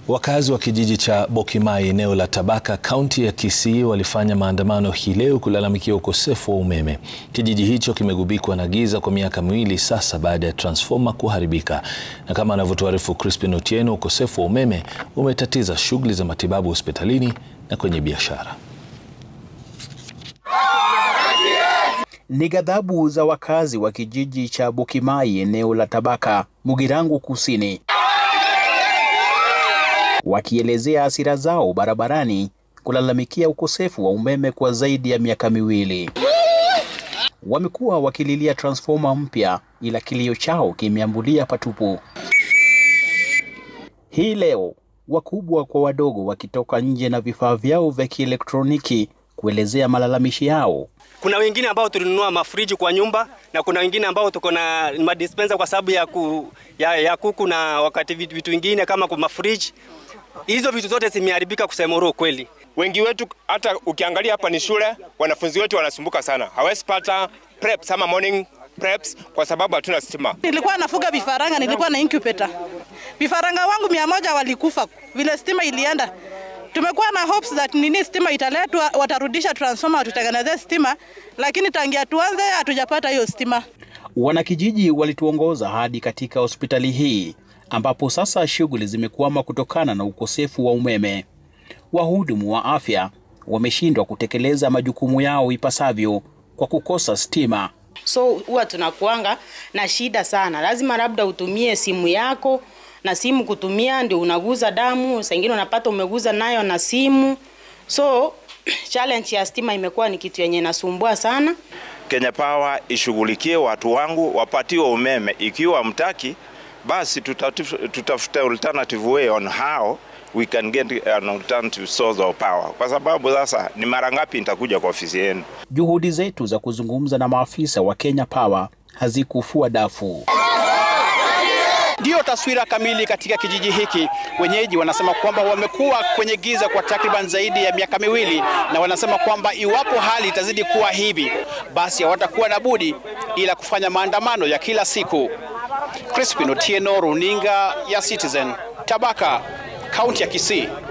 Wakazi wa kijiji cha Bokimai eneo la Tabaka kaunti ya Kisii walifanya maandamano hii leo kulalamikia ukosefu wa umeme. Kijiji hicho kimegubikwa na giza kwa miaka miwili sasa baada ya transfoma kuharibika, na kama anavyotuarifu Crispin Otieno, ukosefu wa umeme umetatiza shughuli za matibabu hospitalini na kwenye biashara. Ni ghadhabu za wakazi wa kijiji cha Bokimai eneo la Tabaka, Mugirango Kusini, wakielezea hasira zao barabarani kulalamikia ukosefu wa umeme kwa zaidi ya miaka miwili. Wamekuwa wakililia transfoma mpya, ila kilio chao kimeambulia patupu. Hii leo wakubwa kwa wadogo wakitoka nje na vifaa vyao vya kielektroniki kuelezea malalamishi yao. Kuna wengine ambao tulinunua mafriji kwa nyumba na kuna wengine ambao tuko na madispensa kwa sababu ya, ku, ya, ya kuku na wakati vitu, vitu vingine kama kwa mafriji. Hizo vitu zote zimeharibika kusema kweli. Wengi wetu hata ukiangalia hapa ni shule, wanafunzi wetu wanasumbuka sana, hawezi pata preps ama morning preps kwa sababu hatuna stima. Nilikuwa nafuga vifaranga, nilikuwa na incubator. Vifaranga wangu mia moja walikufa vile stima ilienda. Tumekuwa na hopes that nini stima italetwa, watarudisha transformer, watutengenezee stima, lakini tangia tuanze hatujapata hiyo stima. Wanakijiji walituongoza hadi katika hospitali hii ambapo sasa shughuli zimekwama kutokana na ukosefu wa umeme. Wahudumu wa afya wameshindwa kutekeleza majukumu yao ipasavyo kwa kukosa stima. So huwa tunakuanga na shida sana, lazima labda utumie simu yako na simu kutumia ndio unaguza damu, saa ingine unapata umeguza nayo na simu. So challenge ya stima imekuwa ni kitu yenye nasumbua sana. Kenya Power ishughulikie watu wangu wapatiwe umeme. Ikiwa mtaki, basi tutafute alternative way on how we can get an alternative source of power, kwa sababu sasa ni mara ngapi nitakuja kwa ofisi yenu? Juhudi zetu za kuzungumza na maafisa wa Kenya Power hazikufua dafu. Ndiyo taswira kamili katika kijiji hiki. Wenyeji wanasema kwamba wamekuwa kwenye giza kwa takriban zaidi ya miaka miwili, na wanasema kwamba iwapo hali itazidi kuwa hivi, basi hawatakuwa na budi ila kufanya maandamano ya kila siku. Crispin Otieno, runinga ya Citizen, Tabaka, kaunti ya Kisii.